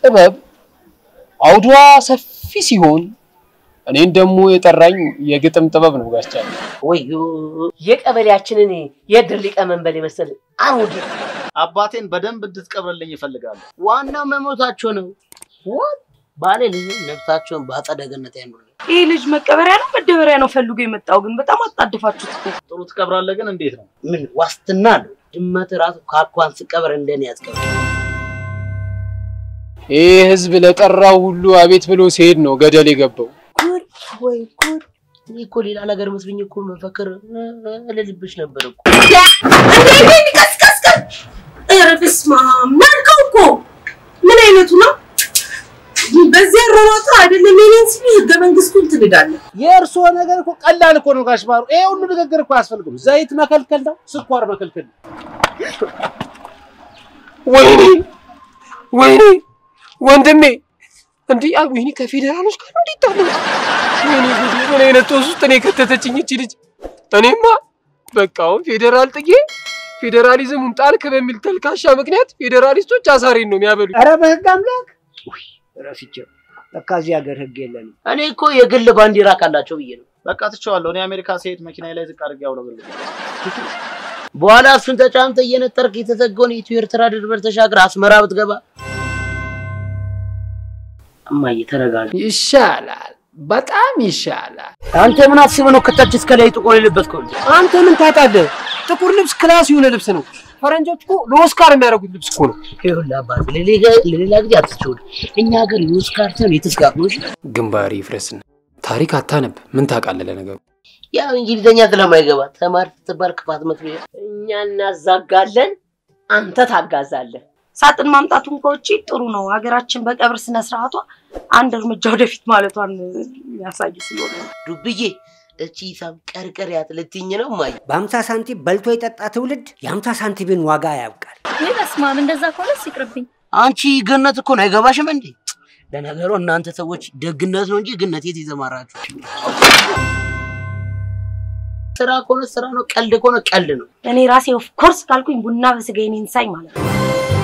ጥበብ አውዷ ሰፊ ሲሆን እኔን ደግሞ የጠራኝ የግጥም ጥበብ ነው ጋስቻለ። ወዮ የቀበሌያችንን የድር ሊቀመንበር የመሰለ አሮጌ አባቴን በደንብ እንድትቀብርልኝ ይፈልጋሉ። ዋናው መሞታቸው ነው። ወት ባሌ ልጅ ነፍሳቸውን በአጸደ ገነት ያኑርልን። ይህ ልጅ መቀበሪያ ነው መደበሪያ ነው ፈልጎ የመጣው ግን በጣም አጣድፋችሁት እኮ። ጥሩ ትቀብራለህ፣ ግን እንዴት ነው? ምን ዋስትና አለው? ድመት ራሱ ካኳን ስቀበር እንደኔ ያስቀብር። ይህ ህዝብ ለጠራው ሁሉ አቤት ብሎ ሲሄድ ነው ገደል የገባው። ጉድ ወይ ጉድ! እኔ እኮ ሌላ ነገር መስሎኝ እኮ መፈክር እልልብሽ ነበር እኮ። ኧረ በስመ አብ ናልከው እኮ ምን አይነቱ ነው? በዚህ አሯሯጥ አይደለም የኔን ሲሉ ህገ መንግስቱን ትንዳለህ። የእርስዎ ነገር እኮ ቀላል እኮ ነው ጋሽ ማሩ። ይሄ ሁሉ ንግግር እኮ አያስፈልግም። ዘይት መከልከል ነው፣ ስኳር መከልከል ነው። ወይኔ ወይኔ ወንድሜ እንዲህ ወይኔ ከፌዴራሎች ጋር እንዴት ታለ ወይኔ ጉዴ! ምን አይነት ጦስ ውስጥ እኔ ከተተችኝ እቺ ልጅ። እኔማ በቃ አሁን ፌዴራል ጥዬ ፌዴራሊዝሙን ጣልክ በሚል ተልካሻ ምክንያት ፌዴራሊስቶች አሳሬን ነው የሚያበሉኝ። ኧረ በህግ አምላክ ረስቼው። ለካ እዚህ ሀገር ህግ የለንም። እኔ እኮ የግል ባንዲራ ካላቸው ብዬ ነው። በቃ ትቼዋለሁ። እኔ አሜሪካ ስሄድ መኪናዬ ላይ ዝቅ አድርጌ አውለበልብ። በኋላ እሱን ተጫምተ እየነጠርክ የተዘጋውን የኢትዮ ኤርትራ ድንበር ተሻግረ አስመራ ብትገባ እማዬ ተረጋጋ። ይሻላል፣ በጣም ይሻላል። አንተ ምን አስበህ ነው ከታች እስከ ላይ ጥቁር የለበስከው? እንዴ? አንተ ምን ታውቃለህ? ጥቁር ልብስ ክላስ የሆነ ልብስ ነው። ፈረንጆች እኮ ለኦስካር የሚያደርጉት ልብስ እኮ ነው። ይኸውልህ አባት ለሌላ- ለሌላ ጊዜ አትቸውል። እኛ ሀገር የኦስካር ሳይሆን የተስጋር ነው። እሺ? ግንባሪ ይፍረስን። ታሪክ አታነብ። ምን ታውቃለህ ለነገሩ? ያው እንግሊዘኛ ስለማይገባ ተማር ስትባል ክፋት መስሎ እኛ እናዛጋለን፣ አንተ ታጋዛለህ። ሳጥን ማምጣቱን ከውጭ ጥሩ ነው። ሀገራችን በቀብር ስነ ስርዓቷ አንድ እርምጃ ወደፊት ማለቷን የሚያሳይ ስለሆነ ነው። ዱብዬ እቺ ሂሳብ ቀርቀሪያት ልትኝ ነው እማዬ። በአምሳ ሳንቲም በልቶ የጠጣ ትውልድ የአምሳ ሳንቲምን ዋጋ ያውቃል። ወይ በስመ አብ እንደዛ ከሆነስ ይቅርብኝ። አንቺ ገነት እኮ ነው አይገባሽም እንዴ? ለነገሩ እናንተ ሰዎች ደግነት ነው እንጂ ግነት የት ይዘማራችሁ? ስራ ከሆነ ስራ ነው፣ ቀልድ ከሆነ ቀልድ ነው። እኔ ራሴ ኦፍ ኮርስ ካልኩኝ ቡና በስጋ የኔን ሳይ ማለት ነው።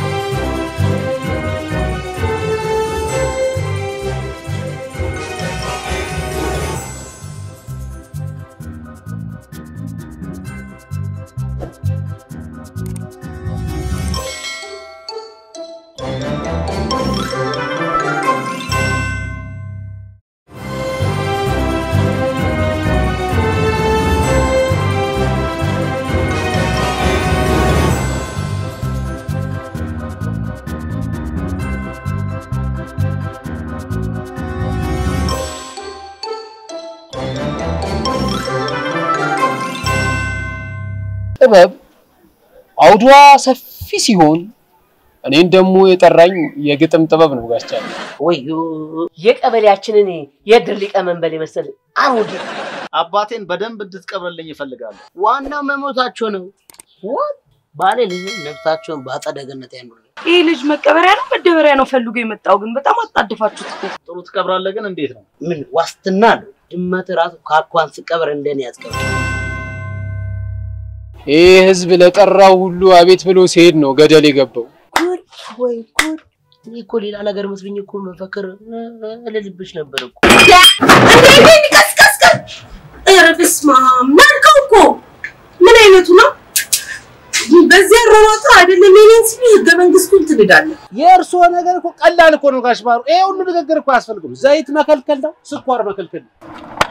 ጥበብ አውዷ ሰፊ ሲሆን እኔን ደግሞ የጠራኝ የግጥም ጥበብ ነው ጋስቻለ። ወዮ የቀበሌያችንን የድር ሊቀመንበር የመሰለ አሮጌ አባቴን በደንብ እንድትቀብርልኝ ይፈልጋሉ። ዋናው መሞታቸው ነው። ወት ባሌ ልጅ ነፍሳቸውን በአጸደ ገነት ያኑርልን። ይህ ልጅ መቀበሪያ ነው መደበሪያ ነው ፈልጎ የመጣው ግን በጣም አጣድፋችሁት እኮ። ጥሩ ትቀብራለህ፣ ግን እንዴት ነው? ምን ዋስትና አለው? ድመት ራሱ ካኳን ስቀበር እንደኔ ያስቀብር። ይህ ህዝብ ለጠራው ሁሉ አቤት ብሎ ሲሄድ ነው ገደል የገባው። ጉድ ወይ ጉድ! እኔ እኮ ሌላ ነገር መስሎኝ እኮ መፈክር እልልብሽ ነበር እኮ። ኧረ በስመ አብ ናልከው እኮ ምን አይነቱ ነው? በዚህ አሯሯጥ አይደለም የኔን ሲሉ ህገ መንግስቱን ትንዳለህ። የእርስዎ ነገር እኮ ቀላል እኮ ነው ጋሽ ማሩ። ይሄ ሁሉ ንግግር እኮ አያስፈልግም። ዘይት መከልከል ነው፣ ስኳር መከልከል ነው።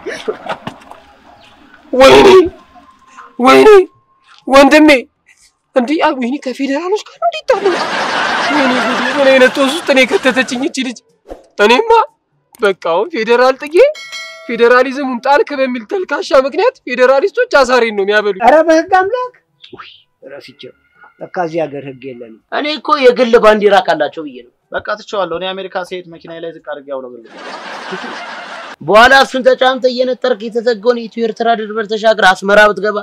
ወይኔ ወይኔ ወንድሜ እንዲህ ወይኔ ከፌዴራሎች ጋር እንዴት ታለ ወይኔ ጉዴ! ምን አይነት ጦስ ውስጥ እኔ ከተተችኝ እቺ ልጅ። እኔማ በቃ አሁን ፌዴራል ጥዬ ፌዴራሊዝሙን ጣልክ በሚል ተልካሻ ምክንያት ፌዴራሊስቶች አሳሬን ነው የሚያበሉኝ። ኧረ በህግ አምላክ ረስቼው። ለካ እዚህ ሀገር ህግ የለንም። እኔ እኮ የግል ባንዲራ ካላቸው ብዬ ነው። በቃ ትቼዋለሁ። እኔ አሜሪካ ስሄድ መኪናዬ ላይ ዝቅ አድርጌ አውለበልብ። በኋላ እሱን ተጫምተ እየነጠርክ የተዘጋውን የኢትዮ ኤርትራ ድንበር ተሻግረ አስመራ ብትገባ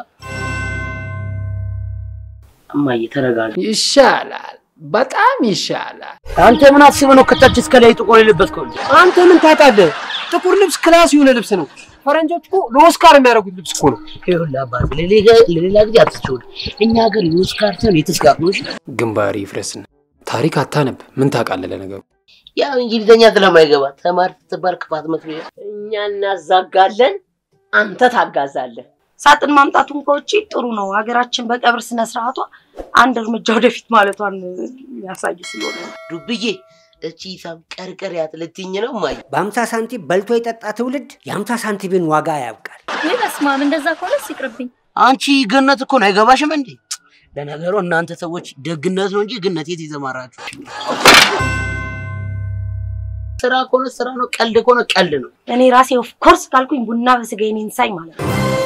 እማዬ ተረጋጋ። ይሻላል፣ በጣም ይሻላል። አንተ ምን አስበህ ነው ከታች እስከ ላይ ጥቁር የለበስከው? እንዴ? አንተ ምን ታውቃለህ? ጥቁር ልብስ ክላስ የሆነ ልብስ ነው። ፈረንጆች እኮ ለኦስካር የሚያደርጉት ልብስ እኮ ነው። ይኸውልህ አባት ለሌላ- ለሌላ ጊዜ አትቸውል። እኛ ሀገር የኦስካር ሳይሆን የተስጋር ነው። እሺ? ግንባሪ ይፍረስን። ታሪክ አታነብ። ምን ታውቃለህ ለነገሩ? ያው እንግሊዝኛ ስለማይገባ ተማር ስትባል ክፋት መስሎ እኛ እናዛጋለን፣ አንተ ታጋዛለህ። ሳጥን ማምጣቱን ከውጭ ጥሩ ነው። ሀገራችን በቀብር ስነ ስርዓቷ አንድ እርምጃ ወደፊት ማለቷን የሚያሳይ ስለሆነ ነው። ዱብዬ እቺ ሂሳብ ቀርቀር ያትልትኝ ነው ማይ በአምሳ ሳንቲም በልቶ የጠጣ ትውልድ የአምሳ ሳንቲምን ዋጋ ያውቃል። ወይ በስመ አብ እንደዛ ከሆነስ ይቅርብኝ። አንቺ ገነት እኮ ነው አይገባሽም እንዴ? ለነገሩ እናንተ ሰዎች ደግነት ነው እንጂ ግነት የት ይዘማራችሁ? ስራ ከሆነ ስራ ነው፣ ቀልድ ከሆነ ቀልድ ነው። እኔ ራሴ ኦፍ ኮርስ ካልኩኝ ቡና በስጋ የኔን ሳይ ማለት ነው።